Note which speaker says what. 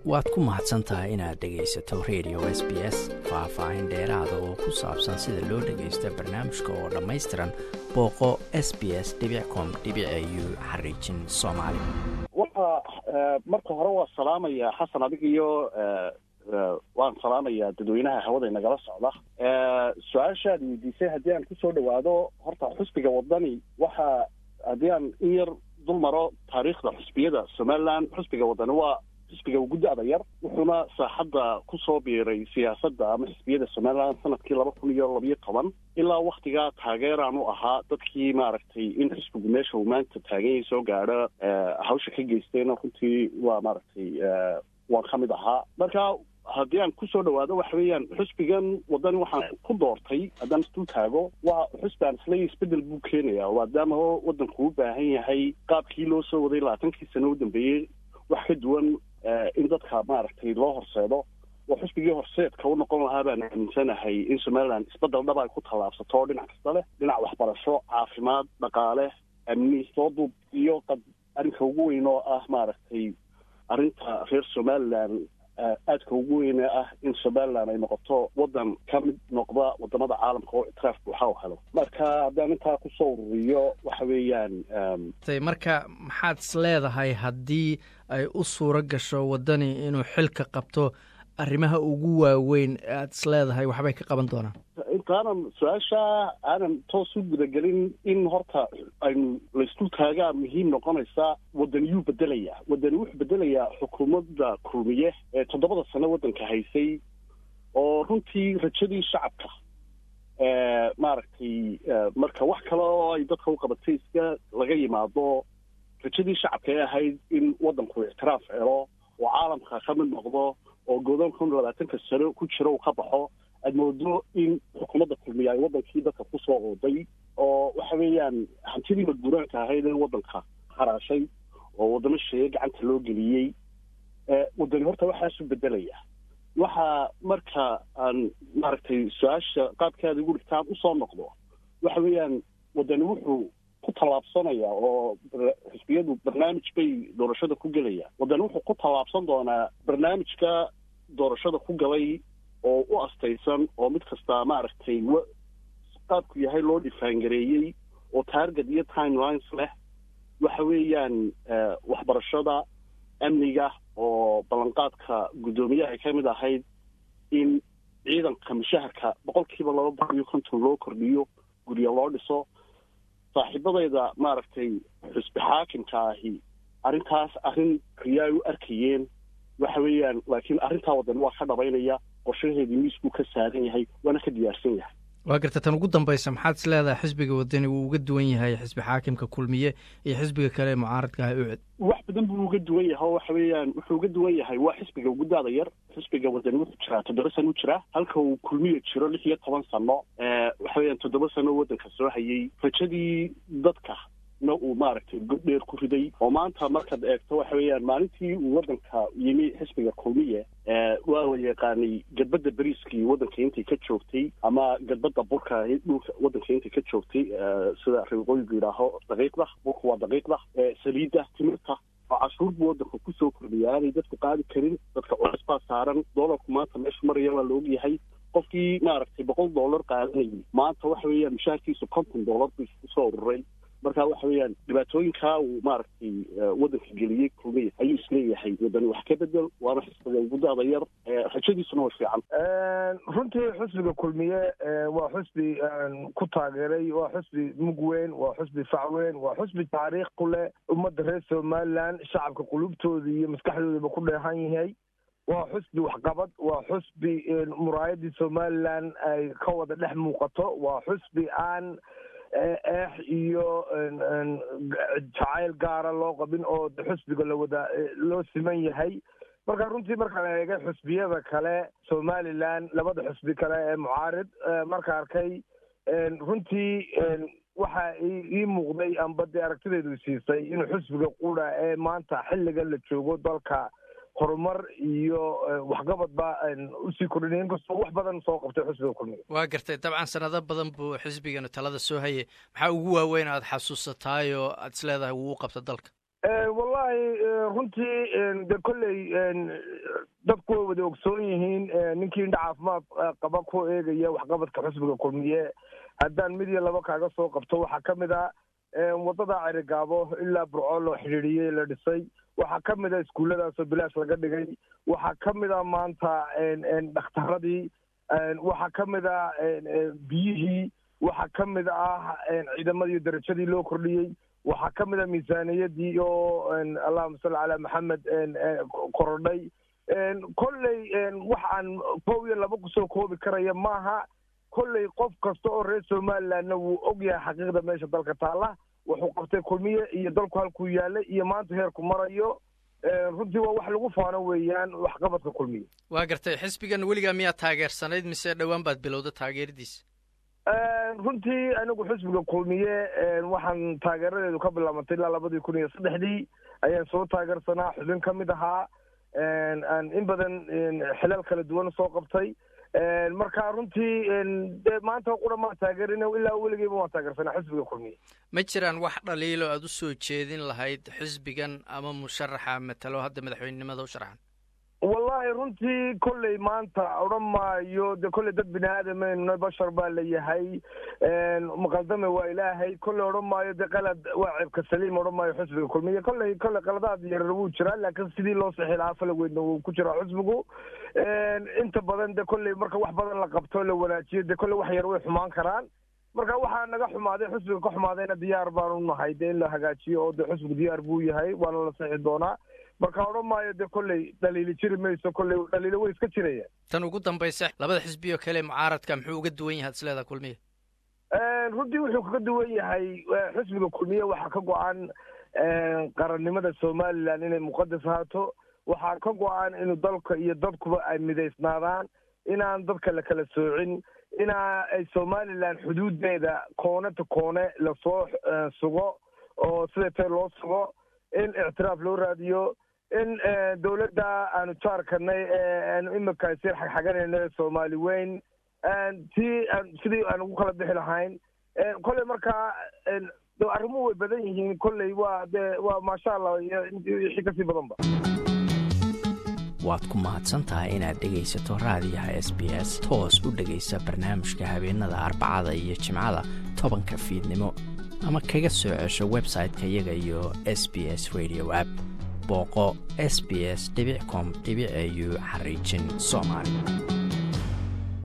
Speaker 1: waad ku mahadsan tahay inaad dhegaysato radio s b s faah-faahin dheeraada oo ku saabsan sida loo dhagaysto barnaamijka oo dhammaystiran booqo s b s com u xariijin soomaali
Speaker 2: waxa marka hore waa salaamaya xasan adig iyo waan salaamayaa dadweynaha hawada nagala socda su-aashaad weydiisay haddii aan kusoo dhawaado horta xusbiga wadani waxa haddii aan in yar dul maro taariikhda xusbiyada somaliland xusbiga wadani waa xisbiga ugu da-da yar wuxuuna saaxadda kusoo biiray siyaasadda ama xisbiyada somaliland sanadkii laba kun iyo labiyo toban ilaa waktigaa taageeraan u ahaa dadkii maaragtay in xisbigu meesha uu maanta taaganyay soo gaadho hawsha ka geystayna runtii waa maaragtay waan ka mid ahaa marka haddii aan kusoo dhawaado waxa weeyaan xusbigan wadani waxaan ku doortay haddaan isdul taago waa xusbi aan isla isbedel buu keenaya maadaama waddanku u baahan yahay qaabkii loo soo waday labaatankii sano u dambeeyey wax ka duwan in dadka maaragtay loo horseedo oo xusbigii horseedka u noqon lahaa baan aaminsanahay in somaliland isbedel dhab ay ku tallaabsato oo dhinac kasta leh dhinac waxbarasho caafimaad dhaqaale amni sooduub iyo qad arrinka ugu weyn oo ah maaragtay arrinta reer somaliland aadka ugu weyne ah in somaliland ay noqoto waddan ka mid noqda wadamada caalamka oo ictiraaf buuxa u helo marka haddaan intaa kusoo ururiyo waxa weeyaan
Speaker 1: marka maxaad is leedahay haddii ay u suuro gasho waddani inuu xilka qabto arrimaha ugu waaweyn aad is leedahay waxbay ka qaban doonaan
Speaker 2: intaanan su-aasha aanan toos u gudagelin in horta aynu laysdul taagaa muhiim noqonaysa waddaniyuu bedelayaa waddani wuxuu bedelayaa xukuumadda kulmiye ee toddobada sano waddanka haysay oo runtii rajadii shacabka maaragtay marka wax kale oo ay dadka u qabatay iska laga yimaado rajadii shacabka ee ahayd in waddanku ictiraaf helo oo caalamka ka mid noqdo oo godoonka kun labaatanka sano ku jira uu ka baxo aad moodo in xukuumadda kulmiya ay waddankii dadka kusoo ooday oo waxa weeyaan hantidii madguuraanka ahayd ee waddanka haraashay oo waddamo sheeye gacanta loo geliyey waddani horta waxaasu bedelaya waxa marka aan maaragtay su-aasha qaabkaada igu dhigtaan usoo noqdo waxa weeyaan waddani wuxuu ku tallaabsanaya oo xisbiyadu barnaamij bay doorashada ku gelayaan waddani wuxuu ku tallaabsan doonaa barnaamijka doorashada ku galay oo u astaysan oo mid kasta maaragtay qaabku yahay loo dhifaangareeyey oo taarget iyo timelines leh waxa weeyaan waxbarashada amniga oo ballanqaadka guddoomiyaha ay ka mid ahayd in ciidanka mushaharka boqol kiiba laba boqol iyo konton loo kordhiyo gurya loo dhiso saaxiibadayda maaragtay xusbi xaakimka ahi arrintaas arrin riyaa u arkayeen waxa weeyaan laakiin arrintaa waddan waa ka dhabaynaya qorshaheedii miiskuu ka saaran yahay waana ka diyaarsan yahay
Speaker 1: waa garta tan ugu dambaysa maxaad is leedahay xisbiga wadani wuu uga duwan yahay xisbi xaakimka kulmiye iyo xisbiga kale ee mucaaradka ah uced
Speaker 2: wax badan buu uga duwan yahay oo waxa weeyaan wuxuu uga duwan yahay waa xisbiga ugu daada yar xisbiga wadani wuxuu jiraa toddoba sano u jiraa halka uu kulmiye jiro lix iyo toban sano waxa weeyaan toddoba sano waddanka soo hayay rajadii dadka na uu maaragtay god dheer ku riday oo maanta markaad eegto waxa weeyaan maalintii uu waddanka yimi xisbiga kulmiye waa la yaqaanay gadbadda beriiskii waddanka intay ka joogtay ama gadbadda burka dhulka waddanka intay ka joogtay sida reeqooyigu yidhaaho daqiiqda burka waa daqiiqda saliidda timirta oo cashuur buu waddanka kusoo kordhiya aanay dadku qaadi karin dadka culays baa saaran doolarku maanta meeshu maraya waa la ogyahay qofkii maaragtay boqol dollar qaadanayay maanta waxa weeyaan mushaharkiisu konton dollar buu kusoo ururay marka waxa weeyaan dhibaatooyinkaa uu maaragtay waddanka geliyey kulmiye ayuu isleeyahay waddani wax ka bedel waana xisbiga ugu daada yar rajadiisuna way fiican
Speaker 3: runtii xusbiga kulmiye waa xusbi ku taageeray waa xusbi mug weyn waa xusbi fac weyn waa xusbi taariikh ku leh ummadda reer somaliland shacabka qulubtooda iyo maskaxdoodaba ku dheehan yahay waa xusbi waxqabad waa xusbi muraayadii somaliland ay ka wada dhex muuqato waa xusbi aan eex iyo jacayl gaara loo qabin oo xusbiga lawada loo siman yahay marka runtii markaan eegay xusbiyada kale somaliland labada xusbi kale ee mucaarid marka arkay runtii waxa ii muuqday amba dee aragtidaydu siisay inuu xusbiga qura ee maanta xilligan la joogo dalka horumar iyo waxqabadba usii kordhinay inkastoo wax badan soo qabtay xusbiga kulmiga
Speaker 1: waa gartay dabcan sanado badan buu xisbiganu talada soo hayay maxaa ugu waaweyn aad xasuusataay oo aad is leedahay wuu u qabta dalka
Speaker 3: wallahi runtii de kolley dadku way wada ogsoon yihiin ninkii indha caafimaad qaba ku eegaya waxqabadka xusbiga kulmiye haddaan mid iyo laba kaaga soo qabto waxaa ka mid a wadada cerigaabo ilaa burco loo xidhiidhiyey la dhisay waxaa ka mid a iskuulladaasoo bilaash laga dhigay waxaa ka mid a maanta dhakhtaradii waxaa ka mid a biyihii waxaa ka mid ah ciidamadii darajadii loo kordhiyey waxaa ka mid a miisaaniyadii oo allahuma salli calaa maxamed korodhay kolley wax aan kow iyo laba kusoo koobi karaya maaha kolley qof kasta oo reer somalilandna wuu og yahay xaqiiqda meesha dalka taalla wuxuu qabtay kulmiye iyo dalku halkuu yaalay iyo maanta heerku marayo runtii waa wax lagu faano weeyaan waxqabadka kulmiye
Speaker 1: waa gartay xisbigan weligaa miyaad taageersanayd mise dhowaan baad bilowda taageeradiisa
Speaker 3: runtii anigu xisbiga kulmiye waxaan taageeradeedu ka bilaabantay ilaa labadii kun iyo saddexdii ayaan soo taageersanaa xubin ka mid ahaa in badan xilal kala duwan soo qabtay marka runtii de maanta qura maan taageerin ilaa weligeyba waan taageersanaa xisbiga kulmiye
Speaker 1: ma jiraan wax dhaliilo aad u soo jeedin lahayd xisbigan ama musharaxa matalo hadda madaxweynenimada u sharaxan
Speaker 3: wallahi runtii kolley maanta odhan maayo de kolley dad bini aadamaynu bashar baa la yahay maqaldame waa ilaahay kolley odhan maayo de qalad waa ceebka saliim odhan maayo xusbiga kulmiye kolley kolley qaladaad yarar wuu jiraa laakiin sidii loo sixi lahaa falaweydna wuu ku jiraa xusbigu inta badan de kolley marka wax badan la qabto la wanaajiyo de kolley wax yar way xumaan karaan marka waxaa naga xumaaday xusbiga ka xumaadayna diyaar baanu nahay de in la hagaajiyo oo de xusbiga diyaar buu yahay waana la sixi doonaa marka odhan maayo de kolley dhaliili jiri mayso kolley dhaliilo way iska jirayaan
Speaker 1: tan ugu dambaysa labada xisbi oo kale mucaaradka muxuu uga duwan yahay isleedaa kulmiye
Speaker 3: runtii wuxuu kaga duwan yahay xisbiga kulmiye waxaa ka go-an qarannimada somaliland inay muqadas haato waxaa ka go-an inuu dalka iyo dadkuba ay midaysnaadaan inaan dadka la kala soocin inaa ay somaliland xuduudeeda koone ta koone lasoo sugo oo siday tahay loo sugo in ictiraaf loo raadiyo in dawladda aanu jaarkanay aanu imika sir xagxaganayno soomaali weyn tii sidii aan ugu kala bixi lahayn kolley markaa arrimuhu way badan yihiin kolley waa de waa maasha allah iyo wixii kasii badanba
Speaker 1: waad ku mahadsan tahay inaad dhegaysato raadiyaha s b s toos u dhegaysa barnaamijka habeenada arbacada iyo jimcada tobanka fiidnimo ama kaga soo cesho website-ka iyaga iyo s b s radio app booqo s b s com au xariijin soomaali